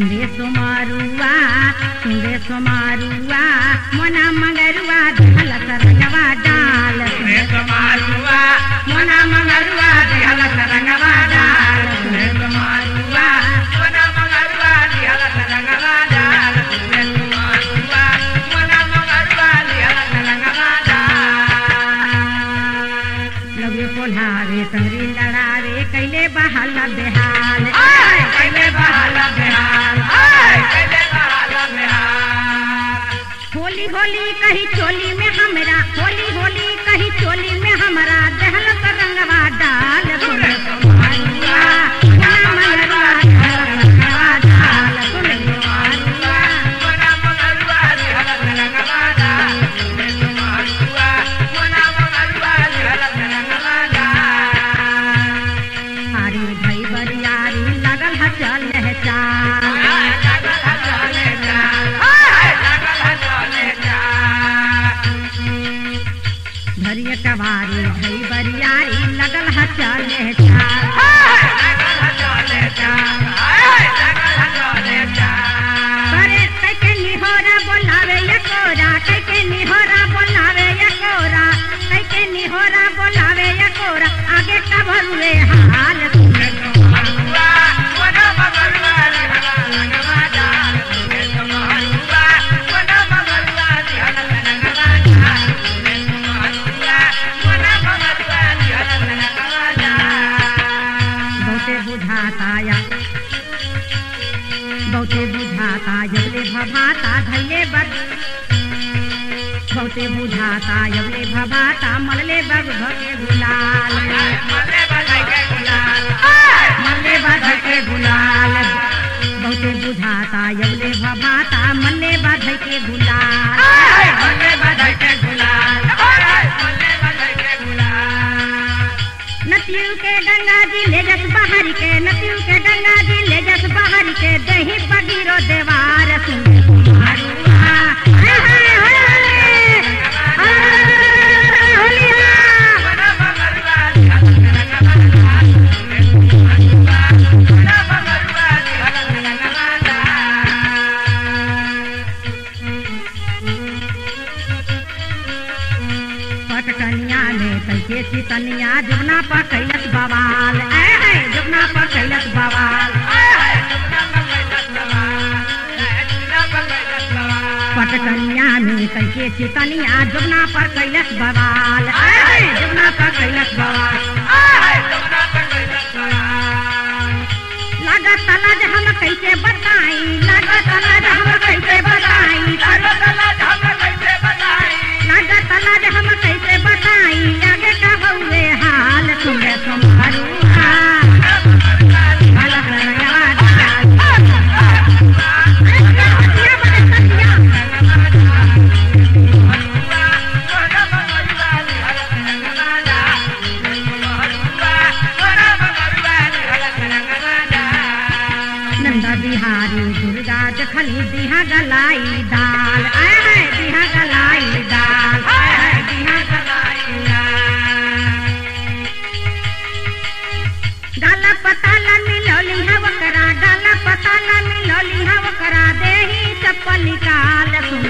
सुंदे सोमारुआ सुंदे सोमारुआ मोना मगरुआ धल सरंगवा डाल सुने समारुआ मोना मंगरुआ दिहल सरंगवा डाल सुने समारुआ मोना मंगरुआ दिहल सरंगवा डाल सुने समारुआ मोना मंगरुआ दिहल सरंगवा डाल लगे पोल्हावे संगरी लड़ावे कैले बहाल बेहाल आय कैले बहाल बिहार आय कैले बहाल बिहार होली होली कही चोली में हमरा होली होली कही चोली में हमरा दहल रंगवा डाल सुने सोमारुआ मोना मगरुआ धल सरंगवा डाल सुने सोमारुआ मोना मंगरुआ दिहल सरंगवा डाल सुने समारुआ मोना मंगरुआ दिहल सरंगवा डाल हारी भई बरियारी लगल ह चल है चाल धरिय कवारी भई बरियारी लगल ह चल है चाल करे कैके निहोरा बोलावे या कोरा कैके निहोरा बोलावे या कोरा कैके निहोरा बोलावे या कोरा आगे का भरुए हाल सुने बहुते बुझाता या बहुते बुझाता यबले भभाता धैले बग बहुते बुझाता यबले भभाता मलले बग भके गुलाल मलले बग के गुलाल बहुते बुझाता यबले भभाता मल्ले बग के गुलाल नतियू के गंगा जी ले जस बाहर के नतियू के गंगा जी ले जस बाहर के दही पगीरो देवार सुने कुमारुआ हाय हाय हाय हाय होलिया पटकनिया में कैके चितनिया जुगना पर कैलस बवाल ऐ है जुगना पर कैलस बवाल पटकनिया में कैके चितनिया जुगना पर कैलस बवाल ऐ है जुगना पर कैलस बवाल लागत तलाज हम कैसे बताई लागत तलाज हम कैसे बताई लागत तलाज हम कैसे बताई आगे का हुए हाल सुने तुम्हारूहा अलग रंगवा डाल सतिया बने सतिया नंदा बिहारी दुर्गा जखनी दिहा गलाई दाल आय हाय दिहा गलाई दाल आय हाय दिहा गलाई दाल डाला पताला मिलौली हव करा डाला पताला मिलौली हव करा देही चप्पल निकाल सुन